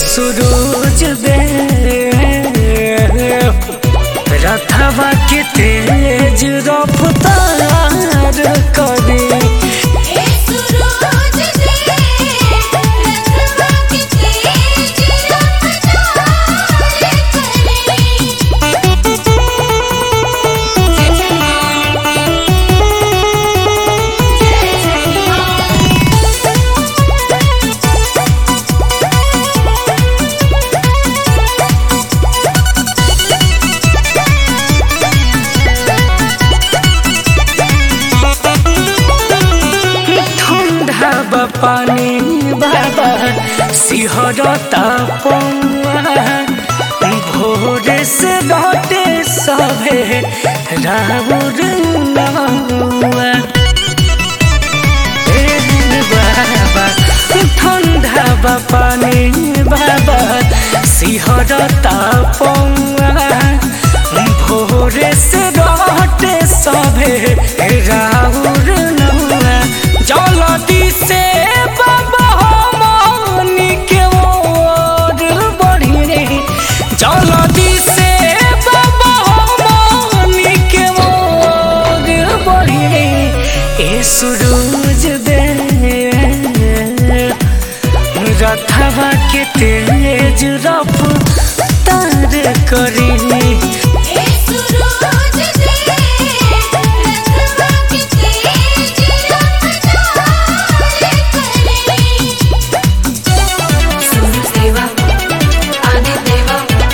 सुरूज दे रथवा के तेज रफ्तार करी ए सुरूज दे रखवा के तेज रफ्तार करी जय जय मां जय जय मां ठंडा बा पानी बाबा सिहरता पौआ भोरे से लौटे सभे राउर नौआ ए बाबा ठंडा बा पानी बाबा सिहरता पौआ भोरे से लौटे सभे राउर नौआ जलदी से बाबा हमनी के ओर बढ़ी रे जलदी से बाबा हमनी के ओर बढ़ी रे ए सुरूज दे रथवा के तेज रफ्तार करी ए सुरूज दे रखवा के तेज रफ्तार करी सूरज देवा आदित्य देवा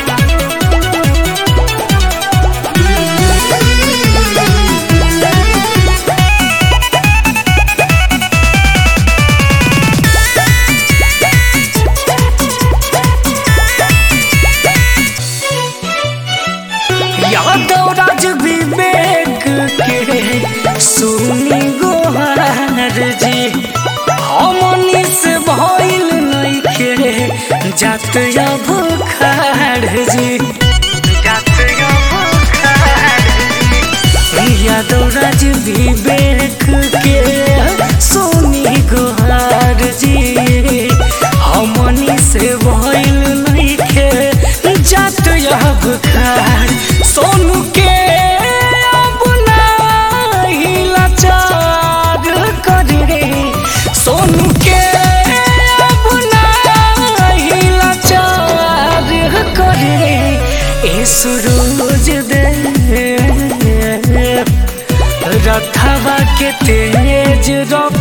यादव राज विवेक के सुनी गोहार जी हमनी से भइल नइखे जात या बुखार जी जात या बुखार जी यादव राज विवेक के सुनी गोहार जी हमनी से भइल नइखे जात या बुखार सोनू के अब नाही लाचार करी रे सोनू के अब नाही लाचार करी रे ए सुरूज दे रथवा के तेज रफ्तार